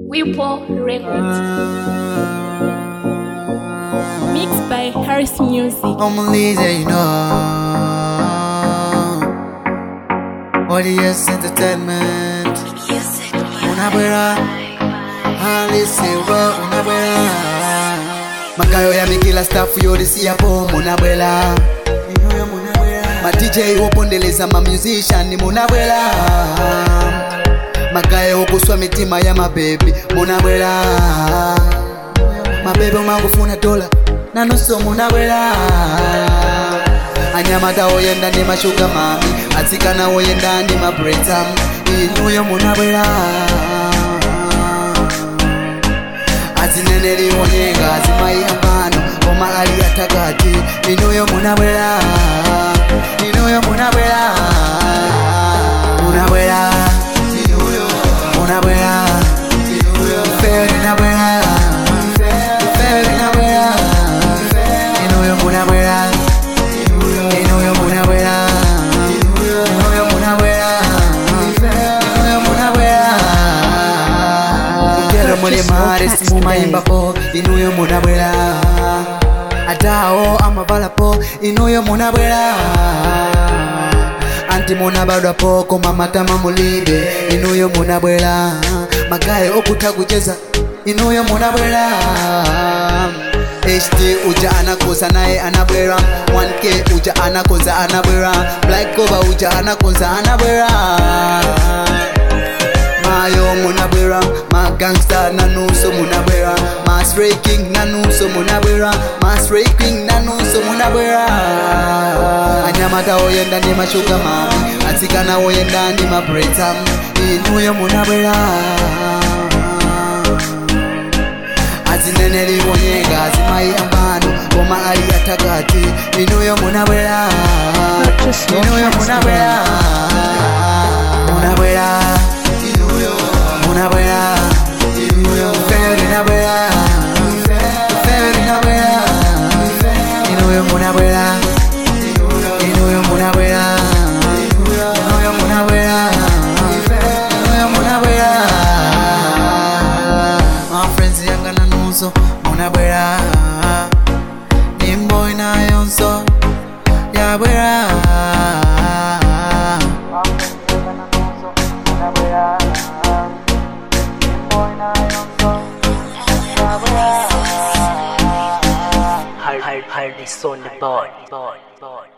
Whipple Records. Mixed by Harris Music. I'm Lisa, you know. Audience entertainment. Unabwera. Halisiwa unabwera. Magayo ya mikila staff yodisi yapo munabwera. Ma DJ wopondeleza ma musician munabwera. Magayo okuswa mitima ya mabebi munabwera. Mabebe mangufuna dola nanuso munabwera. anyamata oyenda ndi mashuga mami atsikana oyenda ndi mabrezam inuyo munabwera azineneri onyenga azimayi ambano koma ali atakati inuyo munabwera inuyo munabwera munabwera munabwera feri nabwera feri nabwera inuyo munabwera inuyo munabwera inuyo munabwera inuyo munabwera mutero muli mare simumayimbapo inuyo munabwera atawo amavalapo inuyo munabwera anti munabadwapo koma matama mulibe inuyo munabwera magaye okutha kucheza inuyo munabwera HT uja anakoza naye anabwera 1K uja anakoza anabwera Black Cover uja anakoza anabwera Mayo munabwera Ma gangsta nanuso munabwera Ma Stray King nanuso munabwera Ma Stray King nanuso munabwera Anyamata oyenda ndi mashuga mami Atsikana oyenda ndi mabrezam Inuyo munabwera azineneri onyenga azimayi ambano koma ali atakati inuyo munabwera inuyo munabwera munabwera munabwera feri nabwera feri nabwera inuyo munabwera inuyo munabwera inuyo munabwera inuyo munabwera my friends yanga nanuso munabwera nimbo inayonso yabwera Hard, hard, hardness on the board, board, board.